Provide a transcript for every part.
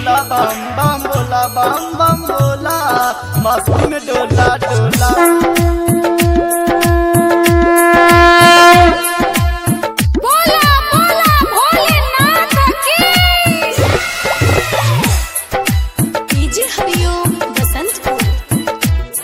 बोला बम बम बोला बम बम बोला मस्ती में डोला डोला बोला बोला भोलेनाथ की डीजे हरिओम बसंतपुर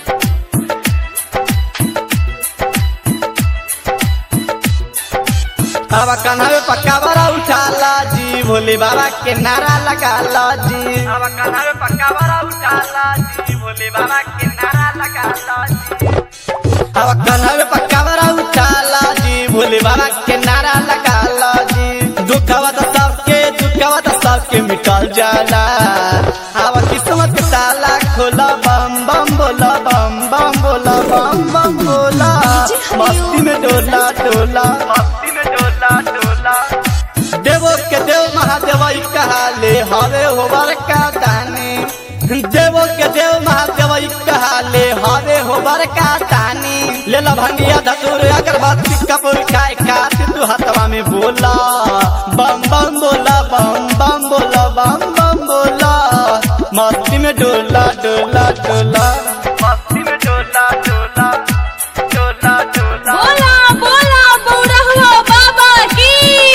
अब कन्हवे पक्का बड़ा उठाला जी भोले बाबा के नारा लगाला जी अब कन्हवे पक्का बड़ा उठाला जी भोले बाबा के नारा लगाला जी अब कन्हवे पक्का बड़ा उठाला जी भोले बाबा के नारा लगाला जी दुखवा तो सबके दुखवा तो सबके मिटल जाला अब किस्मत के ताला खोला बम बम बोला बम बम बोला बम बम बोला मस्ती में डोला डोला मस्ती में डोला डोला देवो के देव महादेव ई कहाले हवे होबर का दानी देवो के देव महादेव ई कहाले हवे होबर का दानी ले ला भंगिया धतूर अगरबत्ती कपूर खाए खातिर तू हथवा में बोला बम बम बोला बम बम बोला बम बम बोला मस्ती में डोला डोला डोला मस्ती में डोला डोला डोला डोला बोला बोला बौरहुआ बाबा की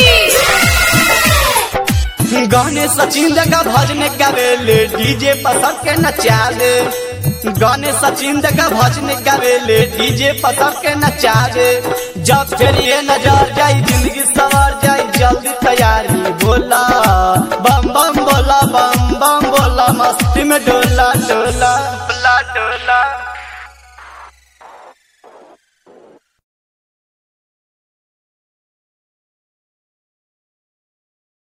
गाने सचिन का भजन गावेले डीजे पर सबके नचावे गाने सचिन का भजन गावेले डीजे पर सबके नचावे जब फिर ये नजर जाई जिंदगी सवर जाई जल्दी तैयारी